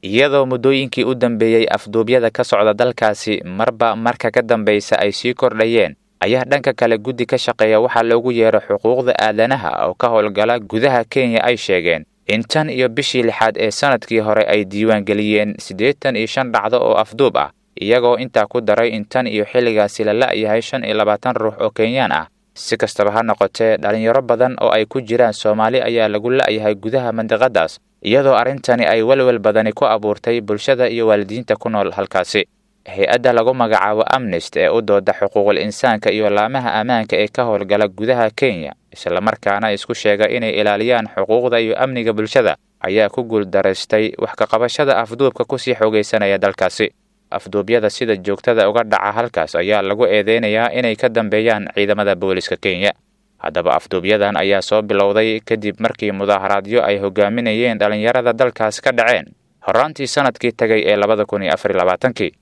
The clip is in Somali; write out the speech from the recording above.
iyadoo muddooyinkii u dambeeyey afduubyada ka socda dalkaasi marba marka ka dambaysa ay sii kordhayeen ayaa dhanka kale guddi ka shaqeeya waxaa loogu yeero xuquuqda aadanaha oo ka howlgala gudaha kenya ay sheegeen in tan iyo bishii lixaad ee sanadkii hore ay diiwaangeliyeen siddeetan iyo shan dhacdo oo afduub ah iyagoo intaa ku daray in tan iyo xilligaasi la la'yahay shan iyo labaatan ruux oo kenyaan ah si kastaba ha noqotee dhalinyaro badan oo ay ku jiraan soomaali ayaa lagu la'yahay gudaha mandiqadaas iyadoo arrintani ay welwel badani ku abuurtay bulshada iyo waalidiinta ku nool halkaasi hay-adda lagu magacaabo amnest ee u dooda xuquuqul insaanka iyo laamaha ammaanka ee ka howlgala gudaha kenya islamarkaana isku sheega inay ilaaliyaan xuquuqda iyo amniga bulshada ayaa ku guuldaraystay wax ka qabashada afduubka kusii xoogaysanaya dalkaasi afduubyada sida joogtada uga dhaca halkaas ayaa lagu eedeynayaa inay ka dambeeyaan ciidamada booliska kenya haddaba afduubyadan ayaa soo bilowday kadib markii mudaaharaadyo ay hogaaminayeen dhallinyarada dalkaas ka dhaceen horaantii sanadkii tagay ee labada kun iyo afar iyo labaatankii